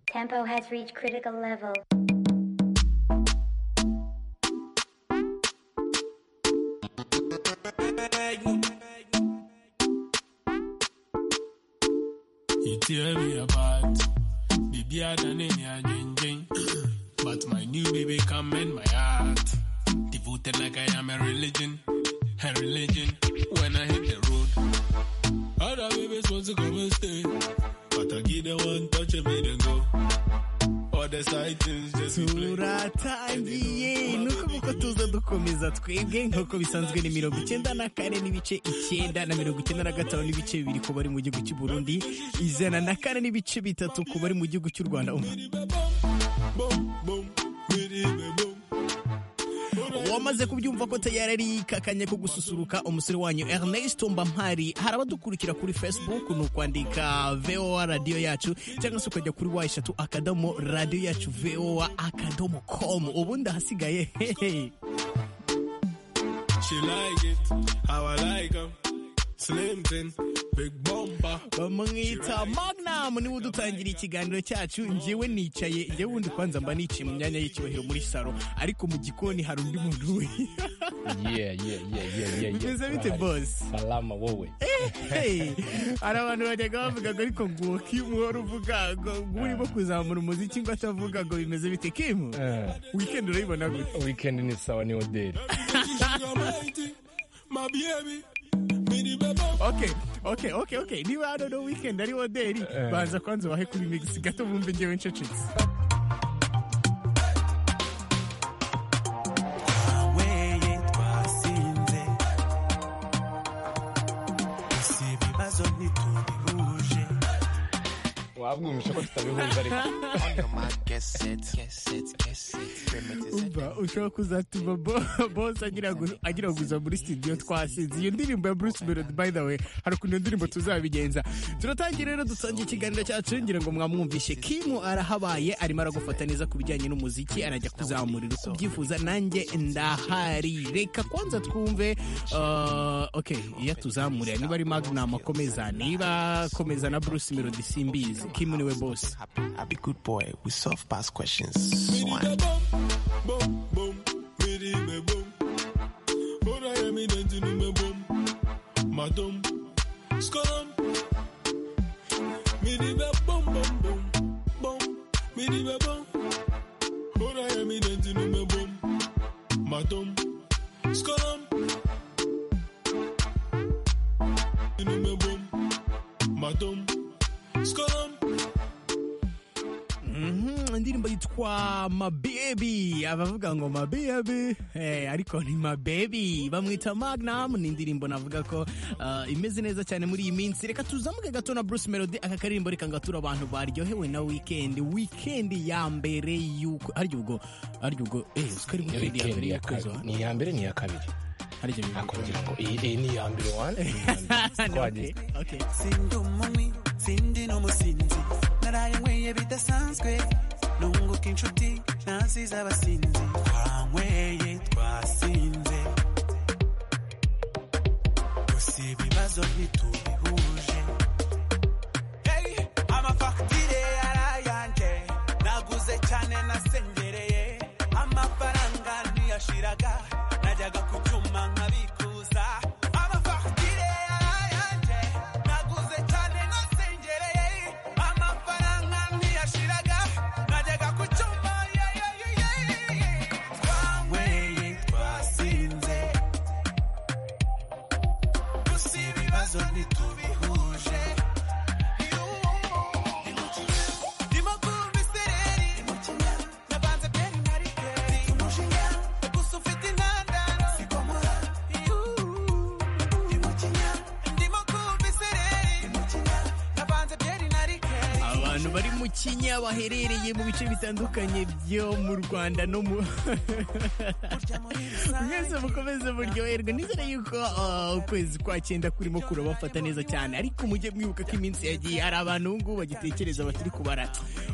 Tempo has reached critical level. You tell me about baby I done in your jing But my new baby come in my heart. Devoted like I am a religion. A religion when I hit the road. Other babies want to come and stay. But I give them one touch and made them go. All the side things just be playing. turatangiye nuko kuko tuza dukomeza twebwe nk'uko bisanzwe ni mirongo icyenda na kane n'ibice icyenda na mirongo icyenda na gatanu n'ibice bibiri ku bari mu gihugu cy'u Burundi ijana na kane n'ibice bitatu ku bari mu gihugu cy'u Rwanda Um, wamaze kubyumva ko tayari ari kakanya ko gususuruka umusore wanyu Ernest Mbampari hari abadukurikira kuri Facebook ni ukwandika VOA radio yacu cyangwa se ukajya kuri wa eshatu akadomo radio yacu VOA akadomo com ubundi ahasigaye hehe She like it, how I like 'em. Slim thin, big bumper. bamwita Magnum niwe udutangira ikiganiro cyacu njyewe nicaye njyewe wundi kwanza mba niciye mu myanya y'icyubahiro muri salo ariko mu gikoni hari undi muntu we yeah, yeah, yeah, yeah, yeah, yeah. Bimeze bite, Urahari. boss? Salama wowe. Hey, hari abantu bajyaga bavuga ngo ariko ngo Kim wari uvuga ngo ngo urimo kuzamura umuziki ngo atavuga ngo bimeze bite Kim Eh, weekend urayibona gute Weekend ni sawa ni hoteli. My baby, me the baby. Okay, okay, okay, okay. Niba hano no weekend ari hoderi, banza kwanza ubahe kuri mix gato bumve njyewe ncecetse. weye twasinze si ibibazo ntitubihuje Wabwumvishe ko tutabihuje ariko. Umva ushobora kuzatuma bo- boss agira ngo agira ngo uza muri studio twasize iyo ndirimbo ya Bruce Melody by the way hari ukuntu iyo ndirimbo tuzabigenza turatangira rero dusangiye ikiganiro cyacu ngira ngo mwamwumvishe Kim arahabaye arimo aragufata neza ku bijyanye n'umuziki arajya kuzamurira uko ubyifuza nanjye ndahari reka kwanza twumve uh, okay iyo atuzamurira niba ari Magnum akomeza niba akomeza na Bruce Melody simbizi Kim niwe boss I'll be good boy we solve past questions One. Boom, boom, me the baby, boom. Ora ya mi denti ni me boom. Madam, skom. Me the baby, boom, boom, boom, boom. Me the baby, boom. Ora ya mi denti ni me boom. Madam, skom. Ni me boom. Madam, skom. Mhm, indirimbo yitwa mabebi abavuga ngo mabebi Eh, ariko ni mabebi bamwita magnam ni indirimbo navuga ko ah, imeze neza cyane muri iyi minsi reka tuzamuke gato na bruce melody aka karirimbo reka ngatura abantu baryohewe na weekend weekend ya mbere y'uko harya ubwo harya ubwo eh uzi ko ari Ni weekend ya weekend mbere ya y'ukwezi kabiri. wa- Ni iya mbere ni iya kabiri. harya biba- Akongera ngo iyi iyi ni iya mbere one. iyi ni iya mbere. Okay, Twagize. okay. sindi umunywi sindi n'umusinzi naraye nyweye bidasanzwe nunguka inshuti naziza abasinzi twanyweye twasinze gusa ibibazo ntitubihuje Hey, amafagitire yarayanje naguze cyane nasengereye amafaranga ntiyashiraga najyaga ku cyuma nkabikuza amafagitire yarayanje naguze cyane nasengereye amafaranga ntiyashiraga najyaga ku cyuma yeah, yeah, yeah, yeah, yeah. twanyweye twasinze gusa ibibazo ntitubihuje abantu bari mu kinya baherereye mu bice bitandukanye byo mu rwanda no mu mwese mukomeze muryoherwe nizere yuko uh, ukwezi kwa cyenda kurimo kurabafata neza cyane ariko mujye mwibuka ko iminsi yagiye hari abantu ubu ngubu bagitekereza batari kubara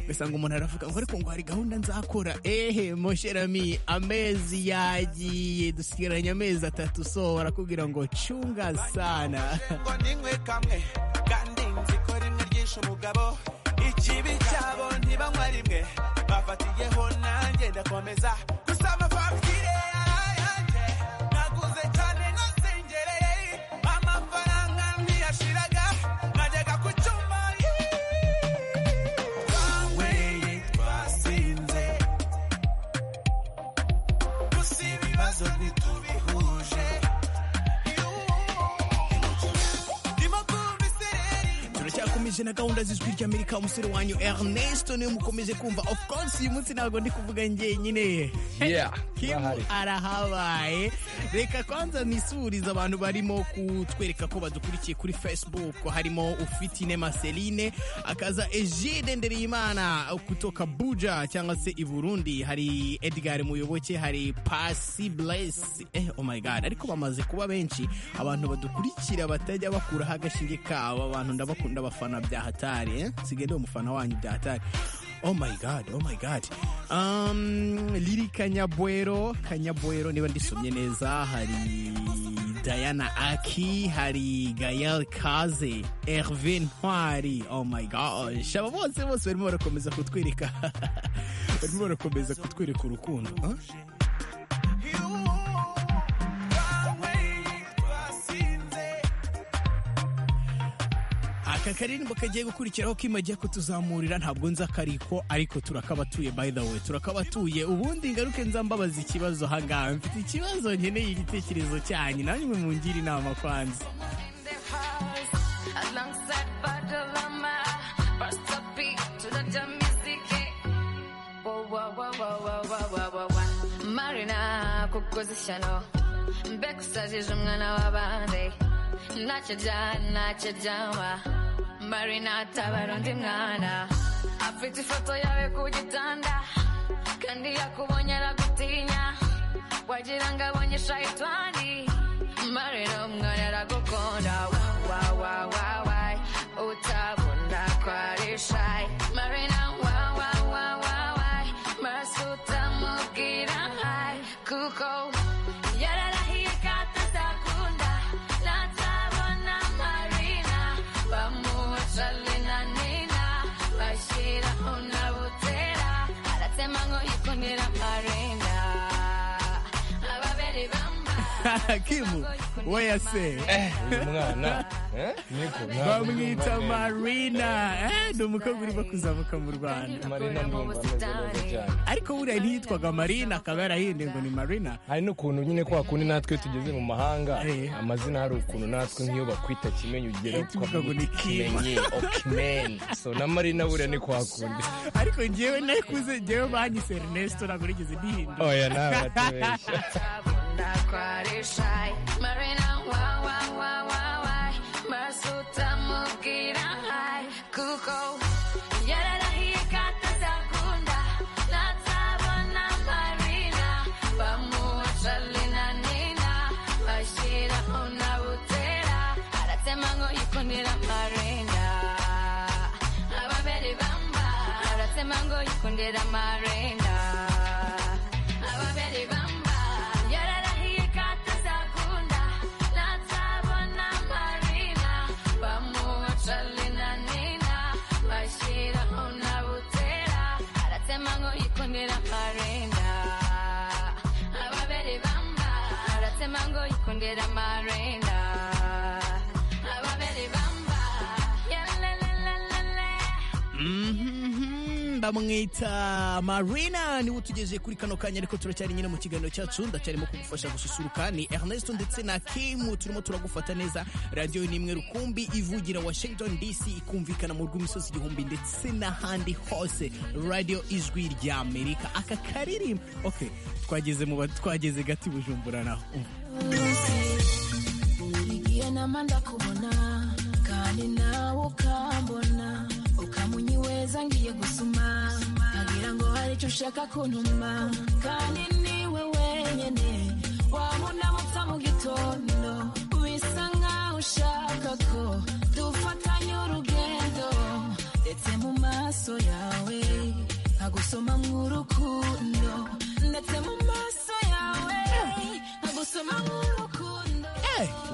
ugasanga umuntu aravuga ngo ariko ngo hari gahunda nzakora ehe mosherami amezi yagiye dusigaranye amezi atatu so barakubwira ngo cunga sana Kandi nzi ko rimwe ryinshi umugabo ikibi cyabo ntibanywa meza gusama fagitire yarayanjye naguze cyane nasengereye amafaranga ntiyashiraga najyaga ku cyuma twanyweye twasinze gusa ibibazo ntitubihuje ndimo kumva isereri turacyakomeje na gahunda z'ijwi ry'amerika umusore wanyu ernest niwe mukomeje kumva of course uyu munsi ntabwo ndi kuvuga njyenyine Yeah, kimu bahari. arahabaye reka kwanza nisurize abantu barimo kutwereka ko badukurikiye kuri facebook harimo ufite inema celine akaza egide ndereyimana kutoka buja cyangwa se i burundi hari edgar muyoboke hari pasi bless eh, oh my god ariko bamaze kuba benshi abantu badukurikira batajya bakuraho agashinge kabo abantu ndabakunda abafana bya hatari eh? sigende umufana wanyu bya hatari Oh my god, oh my god. Um, Lili Kanyabwero, Kanyabwero niba ndisomye neza hari Diana Aki, hari Gael Kaze, Hervé Ntwari. Oh my gosh. Aba bose bose barimo barakomeza kutwereka. barimo barakomeza kutwereka urukundo. Huh? Aka karirimbo kagiye gukurikiraho kimagiye kutuzamurira ntabwo nzi akariko ariko turakabatuye by the way turakabatuye ubundi ngaruke nzambabaza ikibazo hangaha mfite ikibazo nkeneye igitekerezo cyanyu namwe mungire inama kwanza kukozishano mbekusazije umwana w'abandi nakijya nakijyanwa marina atabara undi mwana afite ifoto yawe ku gitanda kandi yakubonye aragutinya wagira ngo abonye shayitani marina umwana aragukunda wa wa wa wa wa utabona ko ari shayi marina wa wa wa wa wa maraso utamubwira hayi kuko yararahiye ko atazakunda natabona marina bamuca lina nina bashyira unabutera aratema ngo yikundira marina ababiri bamba kimu weyase uyu mwana eh, niko ntabwo ndi bamwita umwana. marina eh, ni umukobwa urimo kuzamuka mu rwanda marina ndumva ameze neza cyane ariko buriya ntiyitwaga marina akaba yarahinde ngo ni marina hari n'ukuntu nyine kwa kundi natwe tugeze mu mahanga Eh. amazina hari ukuntu natwe nk'iyo bakwita kimenyi ugera Eh, tuvuga ngo ni Kim. okimeni so na marina buriya ni kwa kundi ariko njyewe nakuze njyewe banyise ernesto ntabwo nigeze ndihindura oya nawe batubeshya Tabunda kwarishayi Marina wa wa wa wa wa Marasuta mubwira hayi Kuko yararahiye ko atazakunda Natabona Marina Bamuca lina nina Bashyira unabutera Aratema ngo yikundira Marina Ababeri bamba Aratema ngo yikundira Marina ababiri bamba yararahiye ko atazakunda natabona marina bamuca lina nina bashyira unabutera aratema ngo yikundira marina ababiri bamba aratema ngo yikundira marina ababiri bamba yalelelelele Mhm, bamwita marina niwe utugejeje kuri kano kanya ariko turacyari nyine mu kiganiro cyacu ndacyarimo kugufasha gususuruka ni ernest ndetse na kimu turimo turagufata neza radiyo ni imwe rukumbi ivugira washington dc ikumvikana mu rw'imisozi igihumbi ndetse n'ahandi hose radiyo ijwi ry'amerika aka karirimbo okay twageze mu ba- twageze gati bujumbura naho Umva. nigiye nama ndakubona kandi nawe ukambona ukamunyiweza ngiye gusuma nkagira ngo hari icyo ushaka kuntuma kandi niwe wenyine wamunabutsa mu gitondo bisa nkaho ushaka ko dufatanya urugendo ndetse mu maso yawe nkagusoma mw'urukundo ndetse mu maso yawe nkagusoma mw'urukundo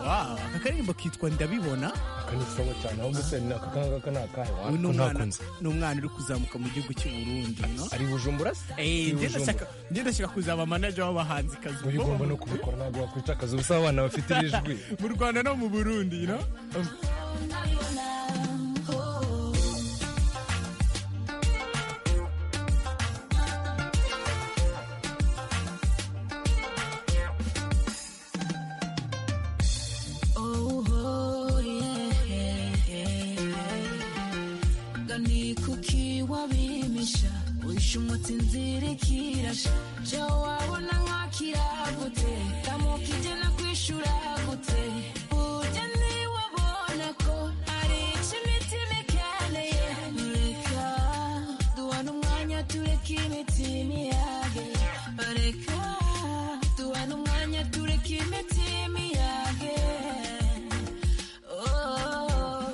wow aka karirimbo kitwa ndabibona kanitsaho cyane ahubwo se ni aka ngaka ni akahe uyu ni wako umwana nakunze ni umwana uri kuzamuka mu gihugu cy'u Burundi no ari bujumbura se Eh, Ari njye Bujumbura. ndashaka njye ndashaka kuzaba manager w'abahanzi kazi uba ugomba no kubikora ntabwo wakwitakaza ubusa abana bafite iri jwi mu Rwanda no mu Burundi you know? Oh, yeah, yeah. Gani kuki wabimisha Uisha umutinziri kirasha Je wabona nkakiragute Kamukije na kwishura gute Uje niwabona ko Hari ico imitima ikeneye Mureka duhana umwanya tureke imitima iyage Bareka duhana umwanya tureke imitima iyage Oh.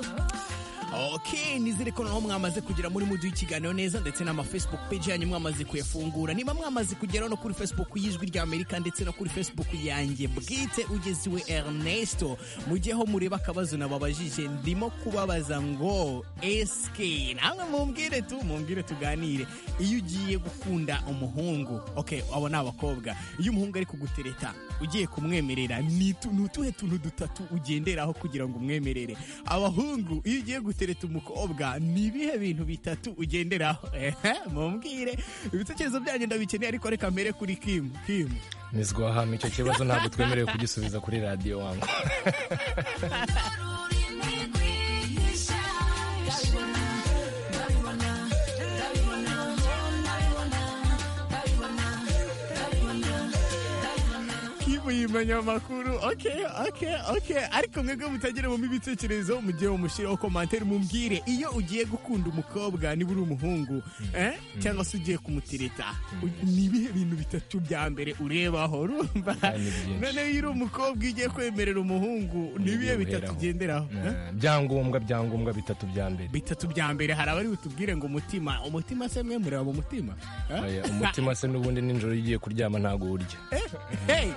ok nizere ko naho mwamaze kugera muri muduha ikiganiro neza ndetse n'ama facebook page yanyu mwamaze kuyafungura niba mwamaze kugeraho no kuri facebook y'ijwi rya amerika ndetse no kuri facebook yanjye bwite ugeziwe ernesto mujyeho mureba akabazo nababajije ndimo kubabaza ngo eske namwe mumbwire tu mumbwire tuganire iyo ugiye gukunda umuhungu ok abo ni abakobwa iyo umuhungu ari kugutereta ugiye kumwemerera ni tu- ni utuhe tuntu dutatu ugenderaho kugira ngo umwemerere abahungu iyo ugiye gutereta umukobwa ni ibihe bintu bitatu ugenderaho ehe mumbwire ibitekerezo byanyu ndabikeneye ariko reka mbere kuri kimu kimu nizwa ahantu icyo kibazo ntabwo twemerewe kugisubiza kuri radiyo wangu kimu yimenya amakuru ok ok ok ariko mwebwe mutageramo ibitekerezo mugihe mumushyiraho komantere mumbwire iyo ugiye gukunda umukobwa niba uri umuhungu eh? cyangwa se ugiye kumutereta u- ni ibihe bintu bitatu bya mbere urebaho urumva Ah, ni byinshi. noneho iyo uri umukobwa iyo ugiye kwemerera umuhungu ni ibihe bitatu Uheraho. ugenderaho eh? Eh, byangombwa byangombwa bitatu bya mbere bitatu bya mbere hari abari butubwire ngo umutima umutima se mwe mureba mu mutima eh? Oya, umutima se n'ubundi nijoro iyo ugiye kuryama ntabwo urya hey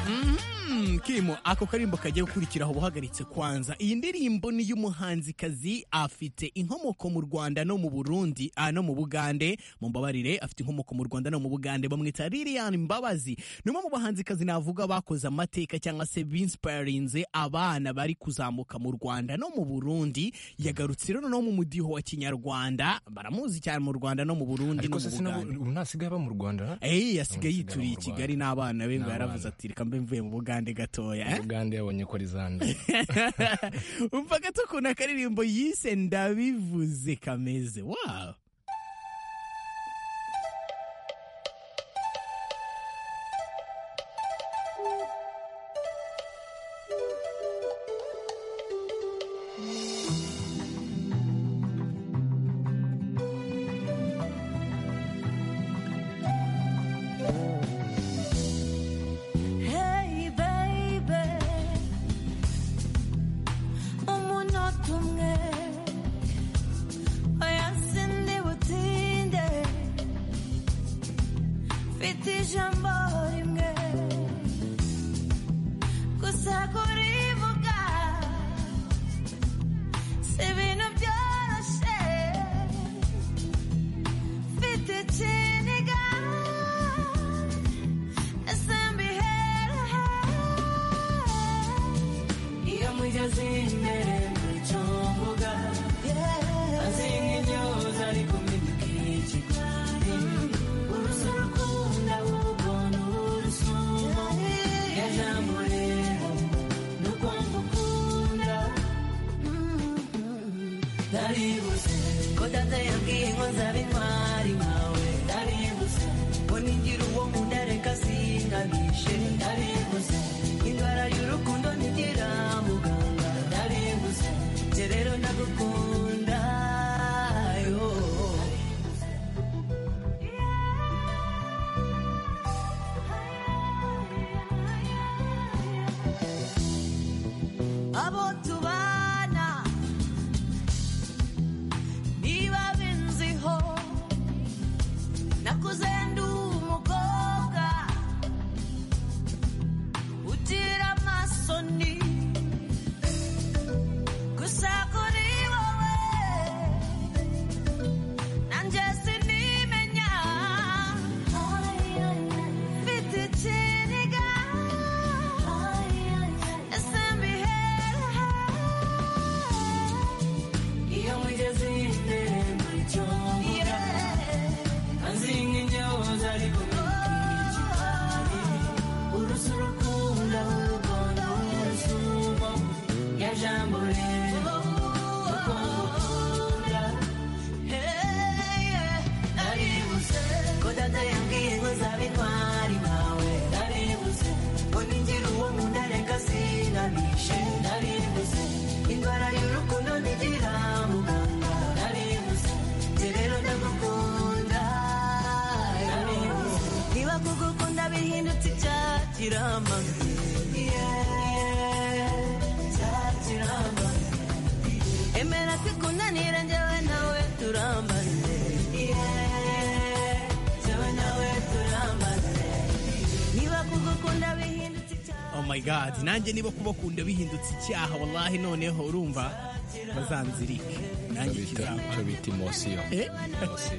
Mm, Kimo, ako karimbo kagiye gukurikiraho buhagaritse kwanza iyi ndirimbo ni y'umuhanzikazi afite inkomoko mu rwanda no mu burundi ah, no mu bugande mumbabarire afite inkomoko mu rwanda no mu bugande bamwita lilian mbabazi ni umwe mu bahanzikazi navuga bakoze amateka cyangwa se binsipayarinze abana bari kuzamuka mu rwanda no mu burundi yagarutse rero no mu mudiho wa kinyarwanda baramuzi cyane mu rwanda no mu burundi ariko no se mu sinabo bugande ubu ntasigaye aba mu rwanda ha? Eh, yasigaye Ntawe usigara yituriye mu i Kigali n'abana be ngo yaravuze ati reka mbe mvuye mu Bugande gatoya eh?" uganda yabonye ko rizanda umva gato ukuntu akaririmbo yise ndabivuze kameze wawu Hey baby, umunota umwe oya sindi butinde mfite ijambo rimwe gusa kurivuga si ibintu byoroshye mfite ikiniga iyo mugeze imbere mu cyo mvuga azinga intyoza ariko mwibuke ikigali urusa rukunda ahubwo ni urusumo ya jambo rero ni ukumva ukunda ndaribuze ko data yabwiye ngo nzaba intwari nkawe ndaribuze ngo nigira uwo nkunda reka singanishe ndaribuze indwara y'urukundo ntigira muganga ndaribuze njye rero ndagukunda yo abo tubana niba benziho my god nanjye niba kubakunda bihindutse icyaha wallahi noneho urumva bazanzirike nanjye kizaba icyo bita imosiyo Eh? Imosiyo.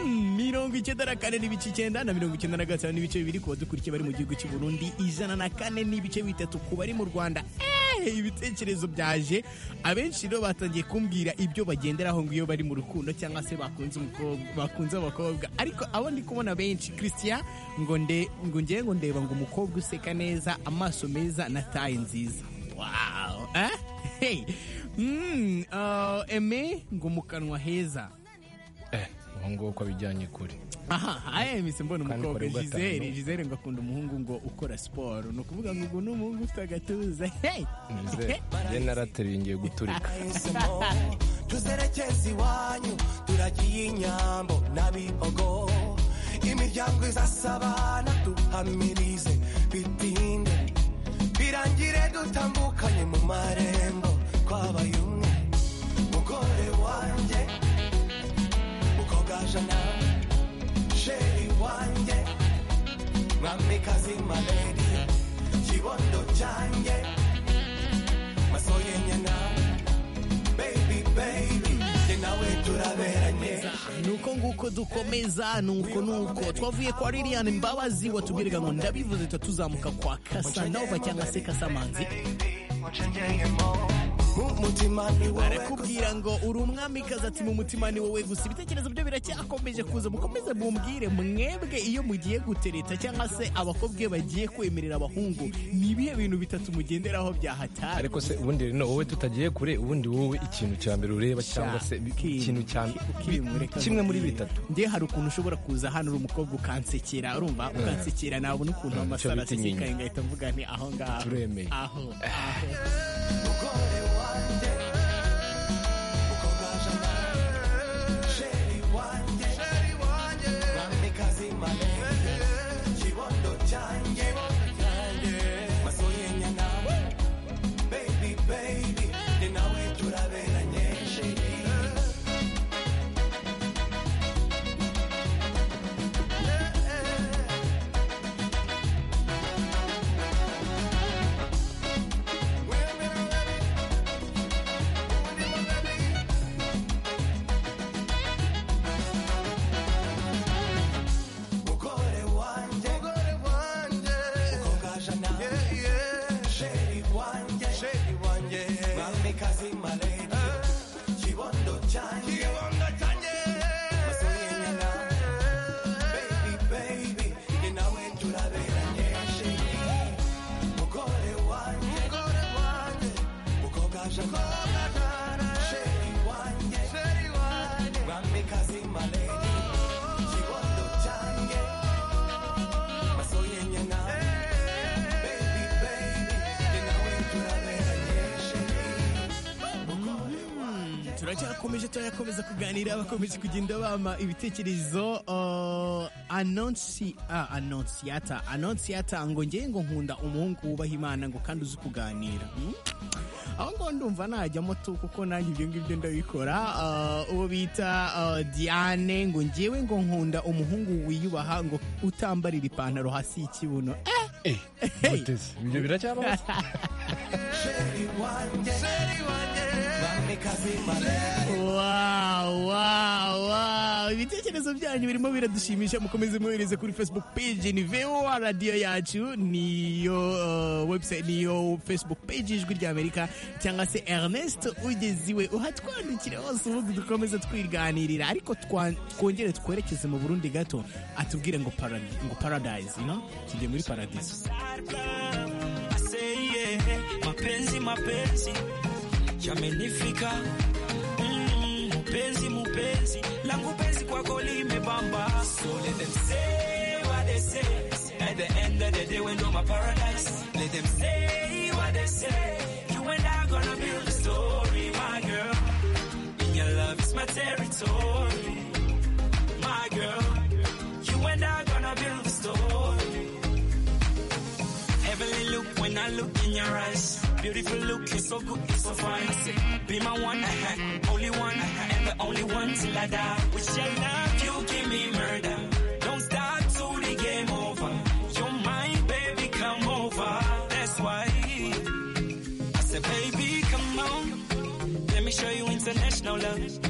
Mm, mirongo icyenda na kane n'ibice icyenda na mirongo icyenda na gatanu n'ibice bibiri ku badukurikiye bari mu gihugu cy'u Burundi ijana na kane n'ibice bitatu ku bari mu Rwanda Eh, ibitekerezo byaje abenshi rero batangiye kumbwira ibyo bagenderaho ngo iyo bari mu rukundo cyangwa se bakunze umukobwa bakunze abakobwa ariko abo ndi kubona benshi Christian ngo nde ngo ngewe ngo ndeba ngo umukobwa useka neza amaso meza na taye nziza wow eh? hey. mm, uh, eme ngo mu kanwa heza Eh, ubu ngubu uko bijyanye kuri aha aya mise mbona Kandi kuri umukobwa gatanu. Gisele Gisele ngo akunda umuhungu ngo ukora siporo ni ukuvuga ngo ubu ni umuhungu ufite agatuza hey nizere njye narateruye ngiye guturika Nahisemo tuzerekeza iwanyu turagiye inyambo n'abihogo imiryango izasabana duhamirize bitinde birangire dutambukanye mu marembo twabaye umwe mugore wanjye mukobwa jana sheri wanjye mwamikazi maledi kibondo cyanjye masoye nyana baby baby njye nawe turaberanye nuko nguko dukomeza nuko nuko twavuye kwa Lilian Mbabazi watubwiraga ngo ndabivuze tuzamuka kwa Kasanova cyangwa se Kasamanzi mu mutima ni wowe arakubwira ngo uri umwamikazi ati mu mutima ni wowe gusa ibitekerezo byo biracyakomeje kuza mukomeze mumbwire mwebwe iyo mugiye gutereta cyangwa se abakobwa iyo bagiye kwemerera abahungu ni ibihe bintu bitatu mugenderaho byahatari ariko se ubundi rero wowe tutagiye kure ubundi wowe ikintu cya mbere ureba cyangwa se bi- Kim, ikintu cya Kim, reka kimwe muri nkubwire. bitatu njye hari ukuntu ushobora kuza hano uri umukobwa ukansekera urumva ukansekera nabona ukuntu Mm, icyo amasaro bita inyinya. asesekaye ngahita mvuga nti aho ngaho Turemeye. aho aho mugore wanjye mukobwa jana sheri wanjye mwamikazi maledi kibondo cyanjye masoye nyana baby baby njye nawe turaberanye sheri mugore wanjye mugore wanjye mukobwa jana sheri wanjye sheri wanjye mwamikazi maledi kibondo cyanjye kibondo cyanjye masoye nyana baby baby ni nawe turaberanye sheri mugore wanjye mugore wanjye mukobwa jana sheri wanjye sheri wanjye mwamikazi maledi kibondo cyanjye masoye nyana baby baby ni nawe turaberanye sheri turacyakomeje turayakomeza kuganira bakomeje kugenda bama ibitekerezo uh, anonsi ah, anonsiyata anonsiyata ngo ngewe ngo nkunda umuhungu wubaha imana ngo kandi uzi kuganira Hmm? aho ngaho ndumva najyamo tu kuko nanjye ibyo ngibyo ndabikora Uh, uwo bita uh, diane ngo ngewe ngo nkunda umuhungu wiyubaha ngo utambarira ipantaro hasi y'ikibuno eh, Mutesi, ibyo biracyabaho Wow, wow, wow. ibitekerezo byanyu birimo biradushimisha mukomeze mwohereze kuri facebook page ni voa radiyo yacu niyo uh, website niyo facebook page ijwi rya amerika cyangwa se ernest ugeziwe uhatwandikira hose ubundi dukomeze twiganirira ariko twa- twongere twerekeze mu burundi gato atubwire ngo, paradi, ngo paradise you know? tujye muri paradiso mapenzi mapenzi yamenifika Mm, mupenzi mupenzi langu penzi kwako limebamba so let them say what they say at the end of the day we know my paradise let them say what they say you and i gonna build a story my girl and your love is my territory my girl you and i gonna build a story Heavenly look when I look in your eyes. Beautiful look, you're so good, you're so fine. I say, Be my one, uh-huh, only one, uh-huh, and the only one till I die. With your love, you give me murder. Don't stop till the game over. You're mine, baby. show you international love.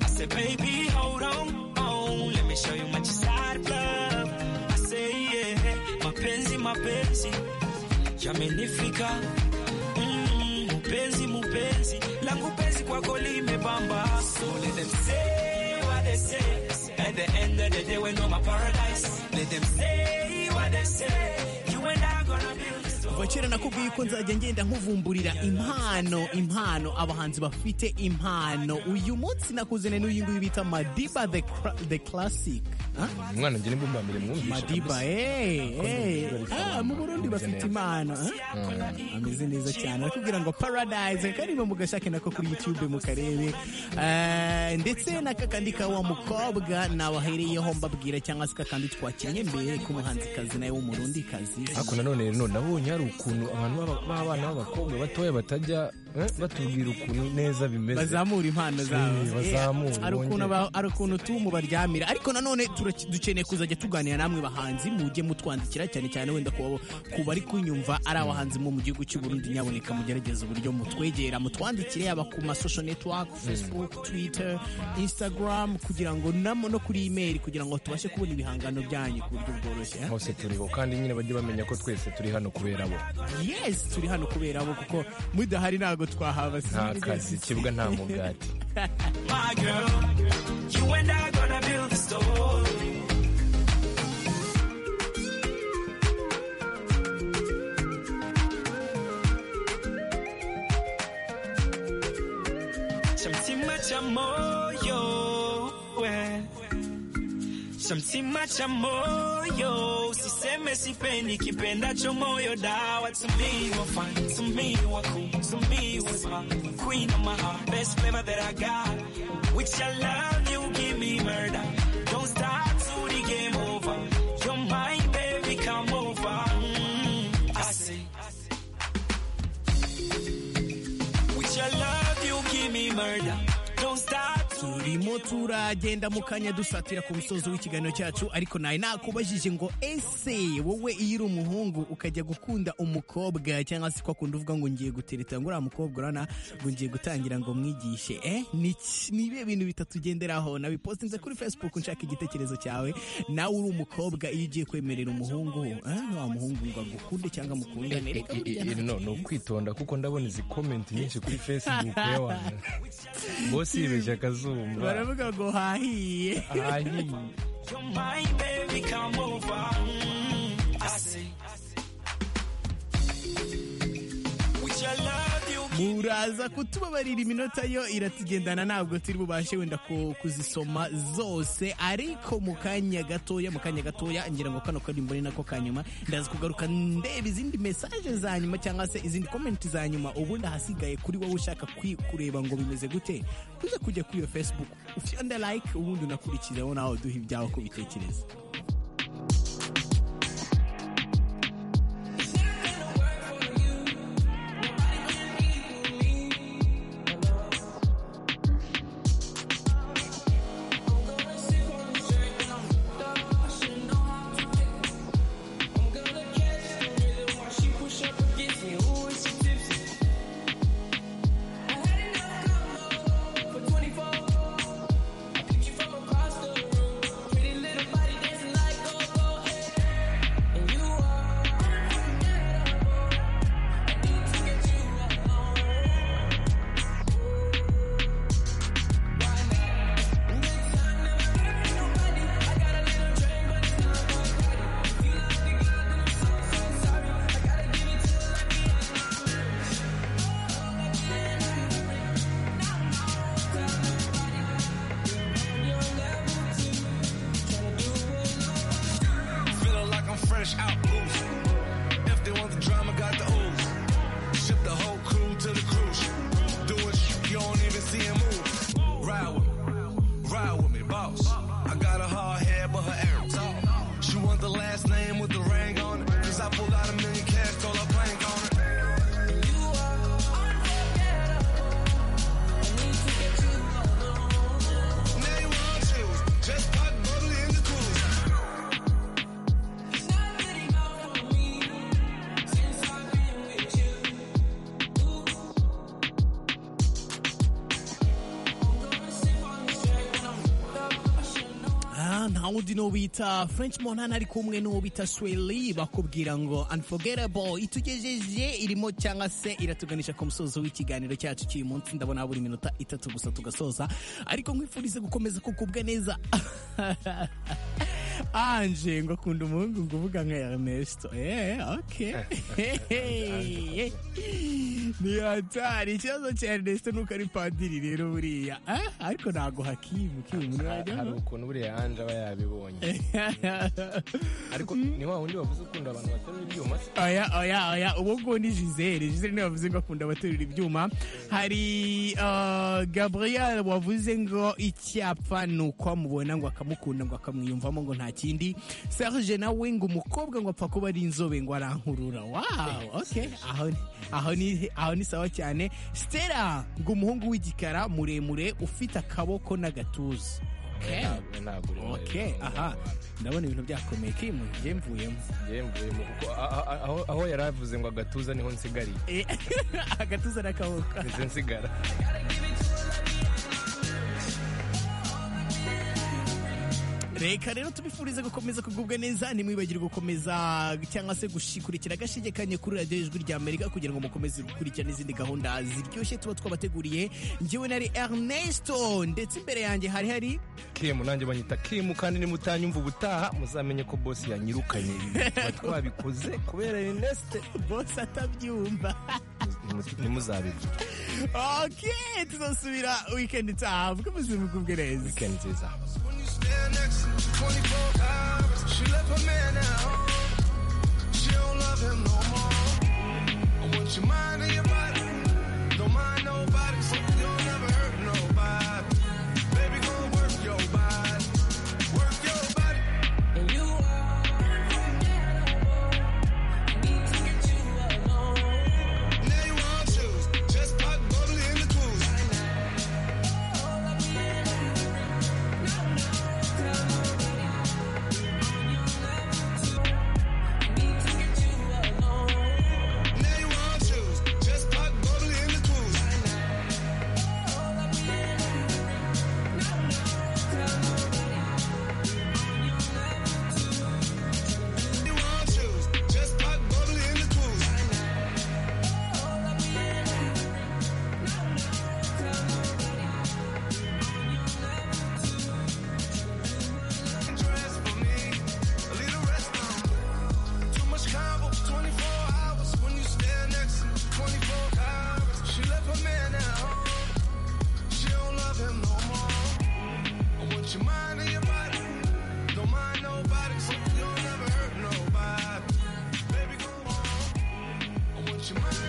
I said, baby, hold on, on. Let me show you my side of love. I say, yeah, mapenzi, mapenzi, yamenifika. Mm, mupenzi, mupenzi, langu penzi kwako limebamba. So let them say what they say. At the end of the day, we're no my paradise. Let them say what they say. You and I gonna build this kuva kera nakubwiye yuko nzajya ngenda nkuvumburira impano impano abahanzi bafite impano uyu munsi nakuzaniye n'uyu nguyu bita madiba the, Cra- the classic Ah? umwana njye nimba mbere mwumvisha madiba eh, eh. Ah, mu burundi bafite impano ah? ameze neza cyane arakubwira ngo paradise kariba mugashake nako kuri youtube mukarebe Eh, ndetse n'akakandi ka wa mukobwa nabahereyeho mbabwira cyangwa se kakandi twakinnye mbere k'umuhanzikazi nawe w'umurundi kazi ariko nanone rero nabonye hari ukuntu abantu b'aba- b'abana b'abakobwa batoya batajya eh, batubwira ukuntu neza bimeze bazamura impano zabo Eh, bazamure, Eh, hari ukuntu bongere. aba- hari ukuntu tumu baryamira ariko nanone turaki- dukeneye kuzajya tuganira namwe bahanzi mujye mutwandikira cyane cyane wenda ku babo- ku bari kunyumva ari abahanzi mu mu gihugu cy'u Burundi nyaboneka mugerageza uburyo mutwegera mutwandikire yaba ku ma social network Facebook Twitter Instagram kugira ngo namo no kuri email kugira ngo tubashe kubona ibihangano byanyu ku buryo bworoshye eh? hose turiho kandi nyine bajye bamenya ko twese turi hano kubera bo yes turi hano kubera abo kuko mudahari ntabwo twahaba nta kazi ikibuga nta mugati My girl, you and I gonna build a story. Chamtima cha moyo, we. Chamtima cha moyo, usiseme sipendi kipendacho moyo dawa to me you are fine, to me you are cool, to me you are smart, queen of my heart, best flavor that I got. With your love you give me murder, don't stop till the game over. You're mine baby, come over. Mm, I say. With your love you give me murder, don't stop till turimo turagenda mu kanya dusatira ku musozo w'ikiganiro cyacu ariko nawe nakubajije ngo ese wowe iyo uri umuhungu ukajya gukunda umukobwa cyangwa se kwa kundi uvuga ngo ngiye gutereta ngo uriya mukobwa urana ngo ngiye gutangira ngo mwigishe eh ni iki- ni ibihe bintu bitatu ugenderaho nabipostinze kuri facebook nshaka igitekerezo cyawe nawe uri umukobwa iyo ugiye kwemerera umuhungu eh wa muhungu ngo agukunde cyangwa amukundane reka burya nta- no ni ukwitonda kuko ndabona izi komenti nyinshi kuri facebook y'abantu bose yibeje akazumba baravuga ngo hahiye ahanyiye You're mine, baby, come over. Mm, I say, with your love, you muraza kutubabarira iminota yo iratugendana ntabwo turi bubashe wenda ku- kuzisoma zose ariko mu kanya gatoya mu kanya gatoya ngira ngo kano karimbo ni nako kanyuma ndaza kugaruka ndeba izindi mesaje za nyuma cyangwa se izindi komenti za nyuma ubundi ahasigaye kuri wowe ushaka kwi- kureba ngo bimeze gute uze kujya kuri iyo facebook ufyonda like ubundi unakurikizeho nawe uduha ibyawe uko ubitekereza Pretty little body dancing like wundi n'uwo bita french monana ari kumwe n'uwo bita sweli bakubwira ngo unforgettable itugejeje irimo cyangwa se iratuganisha ku musozo w'ikiganiro cyacu cy'uyu munsi ndabona buri minota itatu gusa tugasoza ariko nkwifurize gukomeza kukubwa neza anje ngo akunda umuhungu ngo uvuga nka Ernesto eh okay ni hatari ikibazo cya Ernesto nuko ari padiri rero buriya ah, ariko ntago hakimu kimu hari ukuntu buriya anje aba yabibonye ariko ni wa wundi wavuze ukunda abantu baterura ibyuma se oya oya oya uwo nguwo ni gisele gisele niwe wavuze ngo akunda abaterura ibyuma hari uh, gabriel wavuze ngo icyapa ni uko amubona ngo akamukunda ngo akamwiyumvamo ngo nta kindi serge nawe ngo umukobwa ngo apfa kuba ari inzobe ngo arankurura wow okay aho ni- aho ni aho ni sawa cyane stella ngo umuhungu w'igikara muremure ufite akaboko n'agatuza okay ntabwo uri muremure. okay aha ndabona ibintu byakomeye kimu njye mvuyemo Njye mvuyemo kuko a- a- a- aho- aho yari avuze ngo agatuza niho nsigariye Eh, agatuza n'akaboko nizo nsigara reka rero tubifurize gukomeza kugubwa neza ntimwibagire gukomeza cyangwa se gukurikira agashigekanye kuri radiyo ijwi rya amerika kugira ngo mukomeze gukurikira n'izindi gahunda ziryoshye tuba twabateguriye njyewe nari ernesto ndetse imbere yanjye hari hari kimu nanjye banyita kimu kandi nimutanyumva ubutaha muzamenye ko bosi yanyirukanye tuba twabikoze kubera Ernest bose atabyumva ntimuzabivuge ok tuzasubira wikendi itaha mukomeze mugubwe neza weekend nziza stand next to 24 hours. She left her man at home. She don't love him no more. I want your mind and your body. Don't mind nobody, so you don't ever hurt nobody. Baby, go work your body. Work your body. And you are Now you want shoes. Just pop bubbly in the cruise. Now you want shoes. Just pop bubbly in the cruise. Now you want shoes. Just pop bubbly in the cruise. Dress for me. A little rest on me. Too much convo, 24 hours when you stand next to me, 24 hours. She left her man at home. She don't love him no more. I want your mind and your body. Don't mind nobody, so you don't ever hurt nobody. Baby, go on. I want your mind.